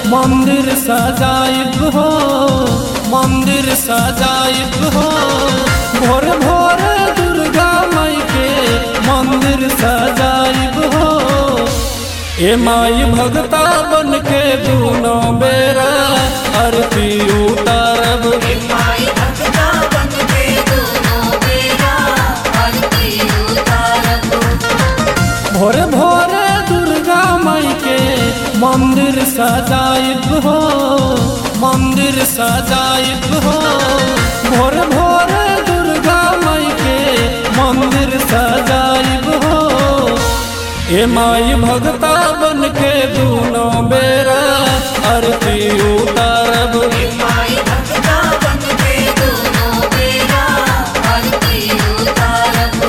मंदिर सजाइब हो मंदिर सजाइब हो भोर भोर दुर्गा माई के मंदिर सजाइब हो ए माई भगता बन के दूनों बेरा आरती उतारब माई भक्ता बन के दोनों बेरा आरती उतारब भोरे भोरे दुर्गा माई के मंदिर सजाइब हो मंदिर सजाइब हो भोरे भोरे दुर्गा माई के मंदिर सजाइब हो ए माई भगता बन के दूनों बेरा आरती उतारब माई भक्ता बन के दोनों बेरा आरती उतारब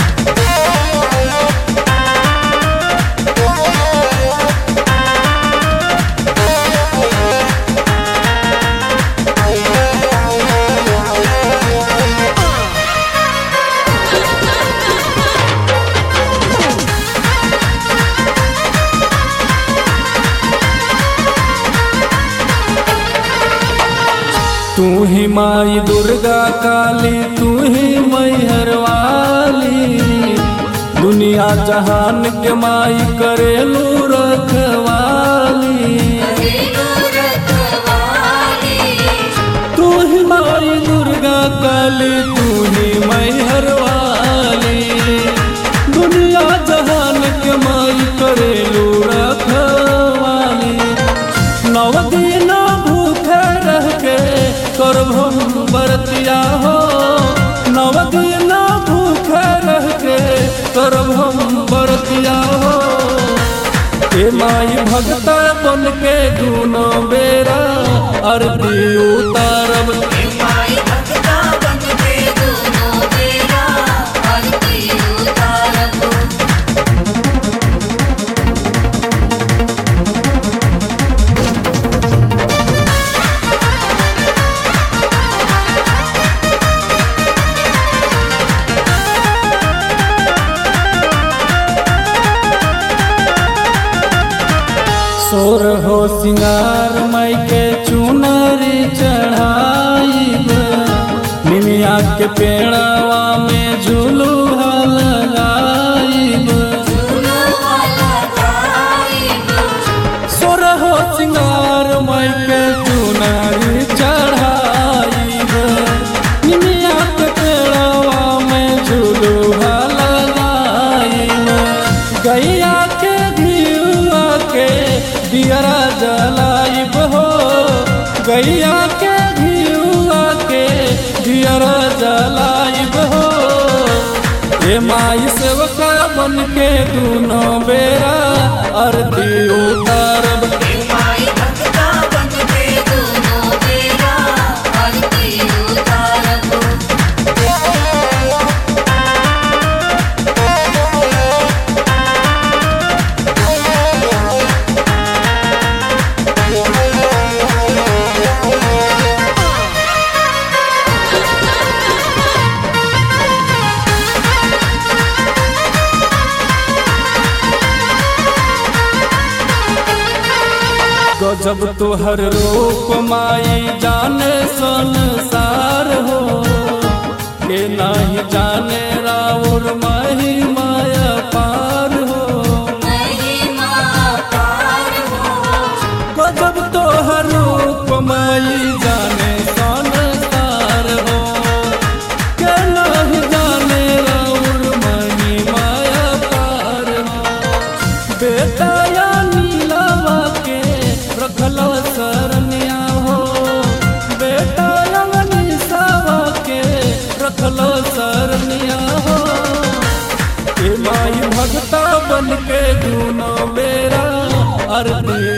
तू ही माई दुर्गा काली तू ही मैहर वाली दुनिया जहान के माई करेलू रखवाली रेणु रखवाली तू ही माई दुर्गा काली तू ही मैहर वाली दुनिया जहान के माई करेलू रखवाली नव दिन भूखे रह के करब हम बरतिया हो नव दिन भूखे रह के करब हम बरतिया हो ए माई भगता बन के दूनो बेरा आरती उतारब माई भक्ता बन के दोनों बेरा आरती उतारब सोर हो सिंगार माई के चुनरी चढ़ाइब निमिया के पेड़वा में झुलुहा लगाइब फूलों वाला गाइब सोर हो सिंगार माई के चुनरी चढ़ाइब निमिया के पेड़वा में झुलुहा लगाइब गैया के धियुआ के दियरा जलाइब हो गैया के धियुआ के दियरा जलाइब हो ए माई सेवका बन के दूनों बेरा आरती उतारब माई भक्ता बन के दोनों बेरा आरती उतारब गजब तोहर रूप माई जाने संसार हो के नहीं जाने राउर माही माया पार हो महिमा पार हो गजब तोहर रूप माई जाने संसार हो के नहीं जाने राउर माही माया पार हो बेटा या नीलावा के रखल सरनिया हो बेटा या निसावा के रखल सरनिया हो ए माई भगता बन के दूनो बेरा आरती